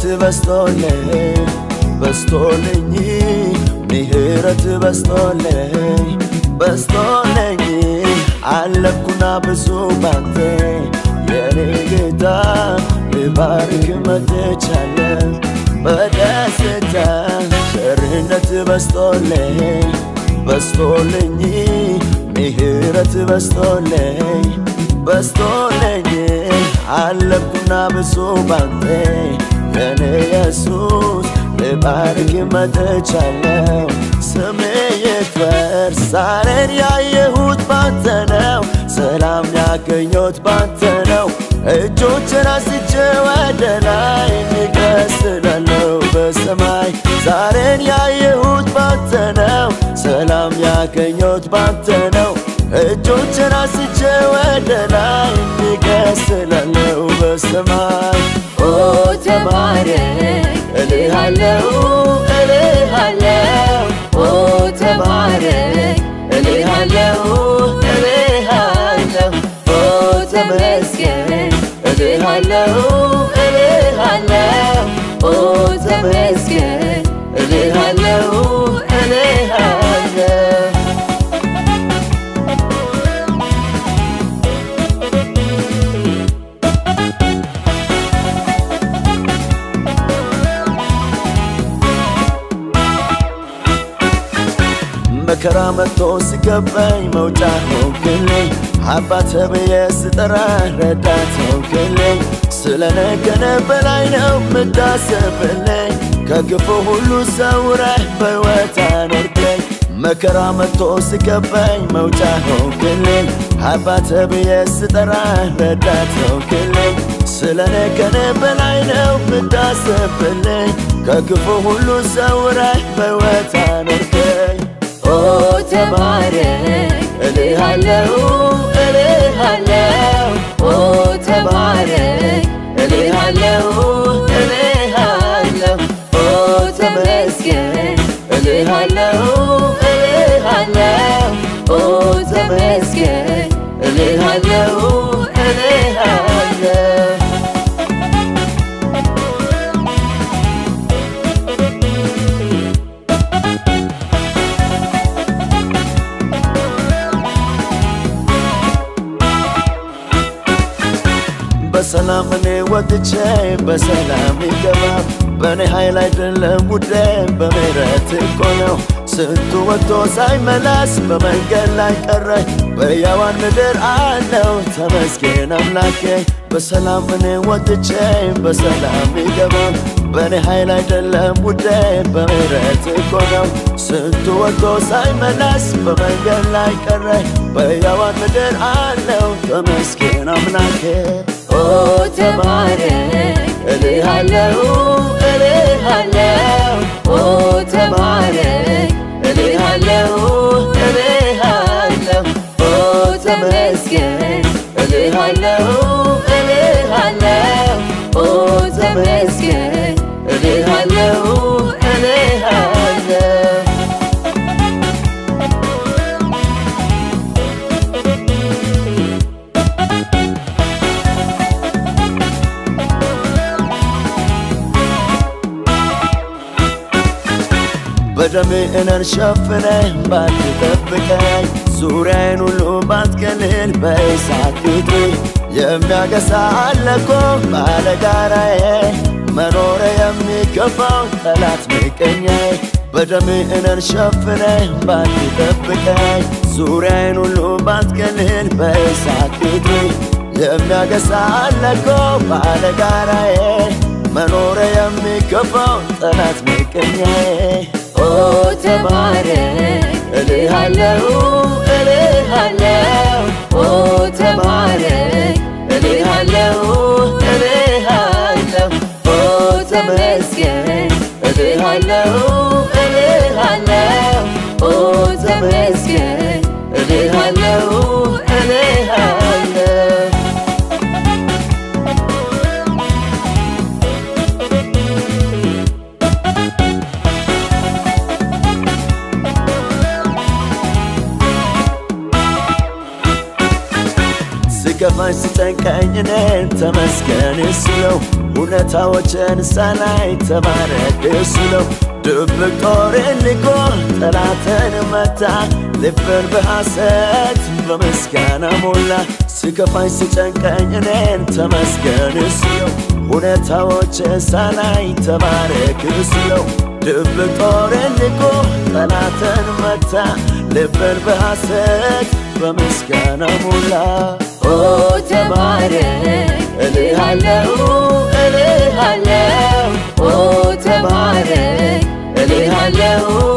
ምሕረት በስቶልኝ በስቶልኝ ምሕረት በስቶልኝ በስቶልኝ አለኩና ብዙ ባንተ የኔ ጌታ ልባርክ መጥቻለሁ በደስታ ቸርነት በስቶልኝ በስቶልኝ ምሕረት በስቶልኝ በስቶልኝ አለኩና ብዙ ባንተ የኔ ኢየሱስ ልባርክ መጥቻለሁ ስሜ ይክበር ዛሬን ያየሁት ባንተ ነው ሰላም ያገኘሁት ባንተ ነው እጆችን አንስቼ ወደ ላይ እቀስላለሁ በሰማይ ዛሬን ያየሁት ባንተ ነው ሰላም ያገኘሁት ባንተ ነው እጆችን አንስቼ ወደ ላይ እቀስላለሁ በሰማይ ኦ ተባረክ እልሃለሁ እልሃለሁ ኦ ተባረክ እልሃለሁ እልሃለሁ ኦ ተመስገን እልሃለሁ እልሃለሁ ኦ ተመስገን እልሃለሁ እልሃለሁ መከራ መጥቶ ሲገባኝ መውጫ ሆንክልኝ አባተ ብዬ ስጠራ ረዳት ሆንክልኝ ስለነገነ በላይ ነው ምታስብልኝ ከክፉ ሁሉ ሰውረህ በሕይወት አኖርከኝ መከራ መጥቶ ሲገባኝ መውጫ ሆንክልኝ አባተ ብዬ ስጠራ ረዳት ሆንክልኝ ስለነገነ በላይ ነው ምታስብልኝ ከክፉ ሁሉ ሰውረህ በሕይወት አኖርከኝ ኦ ተባረክ እልሃለሁ እልሃለሁ ኦ ተባረክ እልሃለሁ እልሃለሁ ኦ ተመስገን እልሃለሁ እልሃለሁ ኦ ተመስገን እልሃለሁ እልሃለሁ በሰላም እኔ ወጥቼ በሰላም ይገባ በእኔ ኃይል አይደለም ጉዳይ በምሕረት እኮ ነው ስንቱ ወጥቶ ሳይመለስ በመንገድ ላይ ቀረ በሕያዋን ምድር አለው ተመስገን አምላኬ በሰላም እኔ ወጥቼ በሰላም ይገባ በእኔ ኃይል አይደለም ጉዳይ በምሕረት እኮ ነው ስንቱ ወጥቶ ሳይመለስ በመንገድ ላይ ቀረ በሕያዋን ምድር አለው ተመስገን አምላኬ ኦ ተባረክ እልሃለሁ እልሃለሁ ኦ ተባረክ እልሃለሁ እልሃለሁ ኦ ተመስገን እልሃለሁ እልሃለሁ ኦ ተመስገን እልሃለሁ እልሃለሁ በደሜ እኔን ሸፍነህ ባትጠብቀኝ ዙሪያዬን ሁሉ ባትከልል በእሳት ግጥሪ የሚያገሳ አለኮ ባለጋራዬ መኖረ የሚገባው ጠላት ምቀኛዬ በደሜ እኔን ሸፍነህ ባትጠብቀኝ ዙሪያዬን ሁሉ ባትከልል በእሳት ግጥሪ የሚያገሳ አለኮ ባለጋራዬ መኖረ የሚገባው ጠላት ምቀኛዬ ኦ ተባረክ እልሃለሁ እልሃለሁ ኦ ተባረክ እልሃለሁ እልሃለሁ ኦ ተመስገን እልሃለሁ እልሃለሁ ኦ ተመስገን እልሃለሁ እልሃለሁ ሲከፋኝ ሲከፋኝ ሲጨንቀኝ እኔን ተመስገን እሱ ነው ሁኔታዎችን ሳላይ ተባረክ እሱ ነው ድብቅ ጦርን ልኮ ጠላትን መታ ልብን በሐሰት በምስጋና ሞላ ሲከፋኝ ሲጨንቀኝ እኔን ተመስገን እሱ ነው ሁኔታዎች ሳላይ ተባረክ እሱ ነው ድብቅ ጦርን ልኮ ጠላትን መታ ልብን በሐሰት በምስጋና ሞላ ኦ ተባረክ እልሃለሁ እልሃለሁ ኦ ተባረክ እልሃለሁ